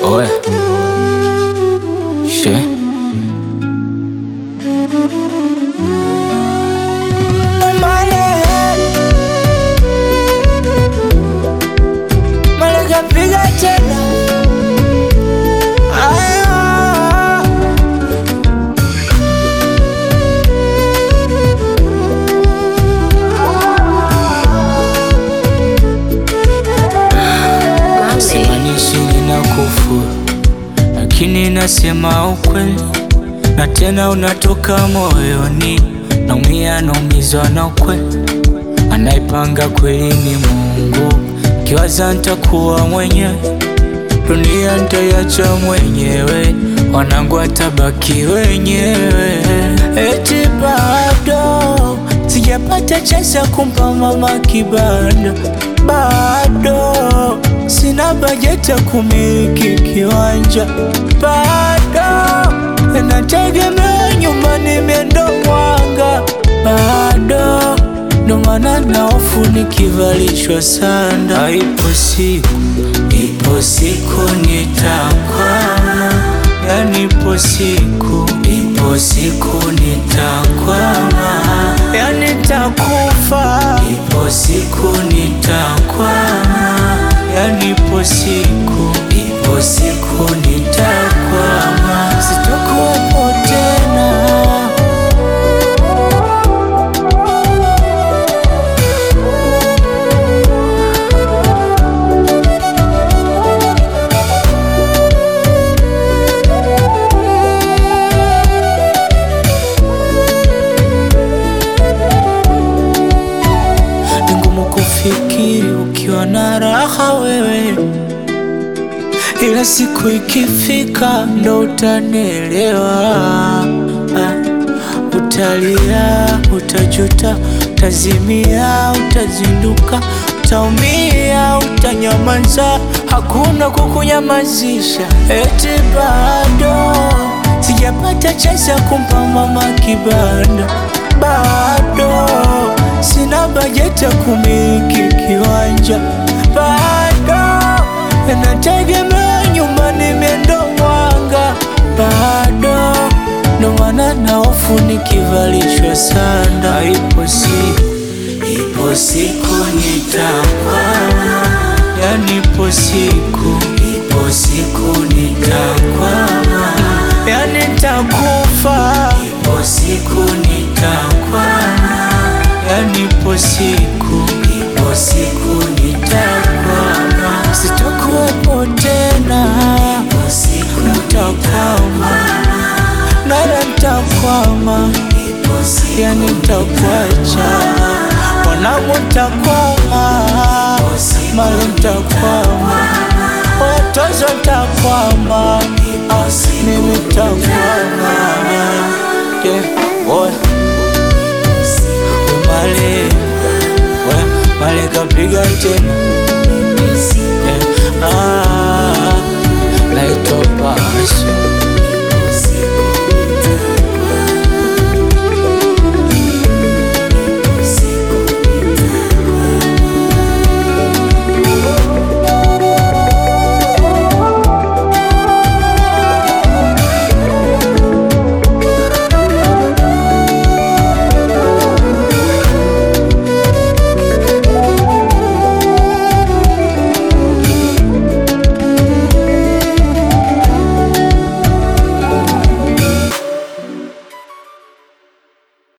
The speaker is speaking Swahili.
Oe. She. Piga tena Aya. Simaanishi nina kufuru, lakini nasema ukweli, na tena unatoka moyoni. Naumia, naumizwa na ukweli, anaipanga kweli ni Mungu. Kiwaza ntakuwa mwenyewe, dunia ntaiacha mwenyewe, wanangu watabaki wenyewe. Eti bado sijapata chance ya kumpa mama kibanda, bado sina bajeti ya kumiliki kiwanja, bado nategemea nyumbani miendo mwanga, bado ndo maana na hofu nikivalishwa sanda. Ipo siku, ipo siku nitakwama, yani ipo siku, ipo siku nitakwama, yani nitakufa, ipo siku nitakwama, yani ipo siku, ipo siku nitakwama, sitakuwepo tena. Ni ngumu kufikiri ukiwa na raha wewe, ila siku ikifika ndo utanielewa. Ah, Utalia, utajuta, utazimia, utazinduka, utaumia, utanyamaza, hakuna kukunyamazisha. Eti bado sijapata chance ya kumpa mama kibanda, bado sina bajeti ya kumiliki kiwanja, bado nategemea nyumbani miendo mwanga, bado ndo maana na hofu nikivalishwa sanda. Ipo siku, ipo siku nitakwama, yani ipo siku, ipo siku nitakwama, yani nitakufa, ipo siku nitakwama, yani ipo siku, ipo siku nitakwama, sitakuwepo tena, ipo siku nitakwama nara ntakwama, yani ntakwacha, wanangu ntakwama, mali ntakwama, watozo ntakwama, ah, mimi ntakwama. Yeah, oe. We male, we male kapiga tena